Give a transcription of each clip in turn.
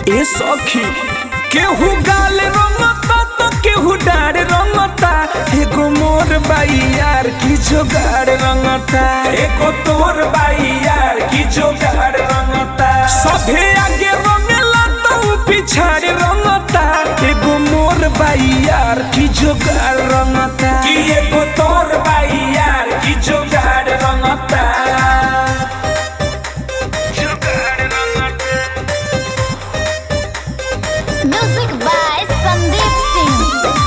ए सखी केहू गाल रंगता तो केहू डार रंगता एगो मोर बाई यार की जोगाड़ रंगता एगो तोर बाई यार की जोगाड़ रंगता सभे आगे रंगेला तो पिछाड़ रंगता एगो मोर बाई यार की जोगाड़ रंगता कि एगो तोर बाई यार की जोगाड़ रंगता जोगाड़ रंगता म्यूजिक बाय संदीप सिंह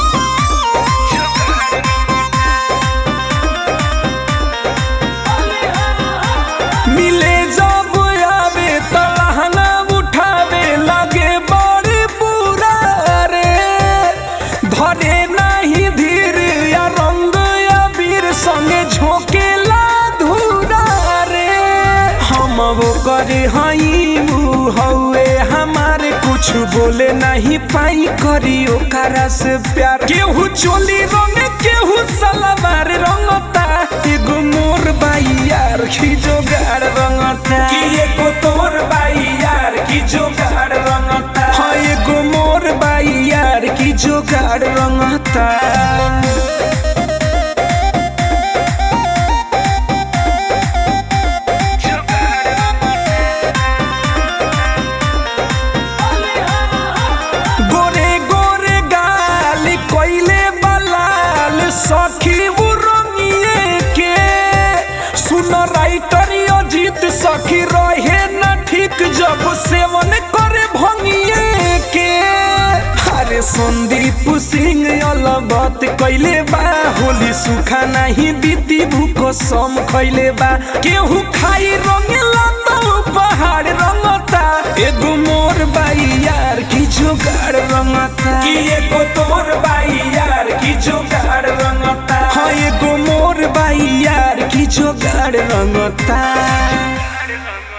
मिले जब आवे त लहंगा उठावे लगे बड़ी बुरा रे धरे नहीं धीर या रंग या वीर संगे झोंकेला धूरा रे हम वो करे हई ऊ हौवे हमारे कुछ बोले नहीं पाई करी ओकरा से प्यार केहू चोली रंग केहू सलवार रंगता एगो मोर बाई यार की जोगाड़ रंगता कि एगो तोर बाई यार की जोगाड़ रंगता हाँ एगो मोर बाई यार की जोगाड़ रंगता गोरे गोरे गाल कोइले बलाल सखी वो रंगिए के सुन राइटर अजीत सखी रहे न ठीक जब सेवन करे भंगिए के अरे संदीप सिंह अलबत कैले बा होली सुखा नहीं बीती भूको सम खैले बा केहू खाई रंगेला तो पहाड़ रंगता एगो मोर बाई यार की जोगाड़ रंगता कि एगो तोर बाई यार की जोगाड़ रंगता हाँ एगो मोर बाई यार की जोगाड़ रंगता